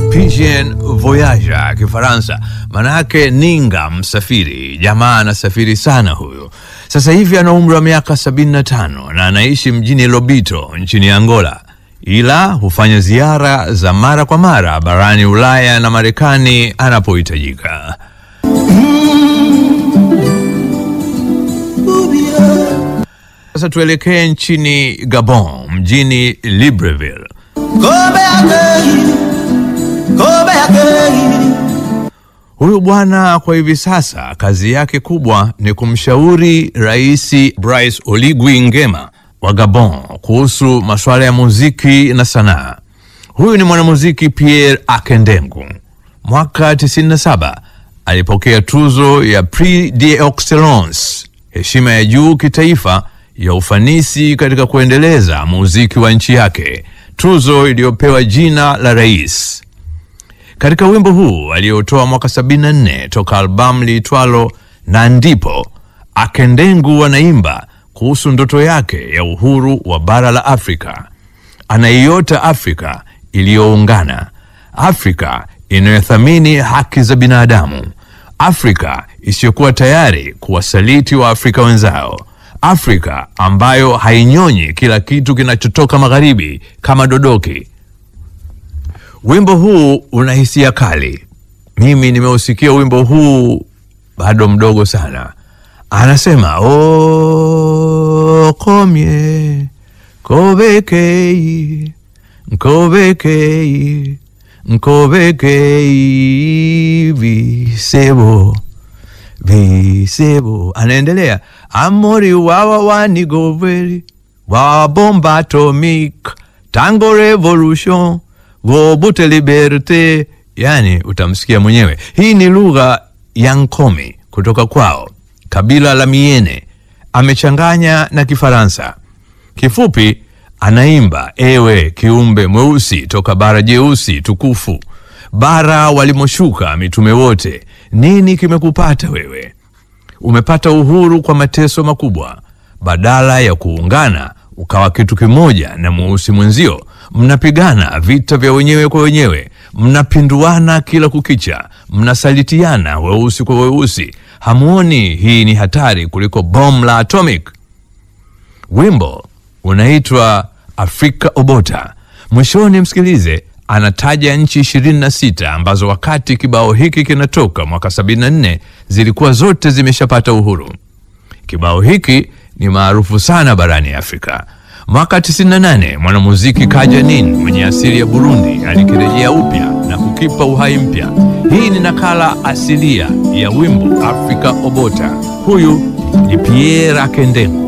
Pigeon Voyager Kifaransa, manake ninga msafiri. Jamaa anasafiri sana huyu. Sasa hivi ana umri wa miaka 75 na anaishi mjini Lobito nchini Angola, ila hufanya ziara za mara kwa mara barani Ulaya na Marekani anapohitajika. Sasa tuelekee nchini Gabon, mjini Libreville. Huyu bwana kwa hivi sasa kazi yake kubwa ni kumshauri Rais Brice Oligui Nguema wa Gabon kuhusu masuala ya muziki na sanaa. Huyu ni mwanamuziki Pierre Akendengu. Mwaka 97 alipokea tuzo ya Prix d'Excellence, heshima ya juu kitaifa ya ufanisi katika kuendeleza muziki wa nchi yake, tuzo iliyopewa jina la rais. Katika wimbo huu aliotoa mwaka 74 toka albamu liitwalo na ndipo, Akendengu anaimba kuhusu ndoto yake ya uhuru wa bara la Afrika. Anaiota Afrika iliyoungana, Afrika inayothamini haki za binadamu, Afrika isiyokuwa tayari kuwasaliti wa Afrika wenzao, Afrika ambayo hainyonyi kila kitu kinachotoka magharibi kama dodoki. Wimbo huu una hisia kali. Mimi nimeusikia wimbo huu bado mdogo sana. Anasema o komye kobekei nkobekei nkobekei visebo visebo. Anaendelea amori wawa wanigoveri wa bomba atomic tango revolution vobute liberte, yani utamsikia mwenyewe. Hii ni lugha ya Nkomi kutoka kwao kabila la Miene, amechanganya na Kifaransa. Kifupi anaimba ewe kiumbe mweusi toka bara jeusi tukufu, bara walimoshuka mitume wote, nini kimekupata wewe? Umepata uhuru kwa mateso makubwa, badala ya kuungana ukawa kitu kimoja na mweusi mwenzio, mnapigana vita vya wenyewe kwa wenyewe, mnapinduana kila kukicha, mnasalitiana weusi kwa weusi. Hamuoni hii ni hatari kuliko bomu la atomic? Wimbo unaitwa Afrika Obota. Mwishoni msikilize, anataja nchi 26 ambazo wakati kibao hiki kinatoka mwaka 74 zilikuwa zote zimeshapata uhuru. Kibao hiki ni maarufu sana barani Afrika. Mwaka 98 mwanamuziki Kajanin mwenye asili ya Burundi alikirejea upya na kukipa uhai mpya. Hii ni nakala asilia ya wimbo Afrika Obota. Huyu ni Pierre Akendengu.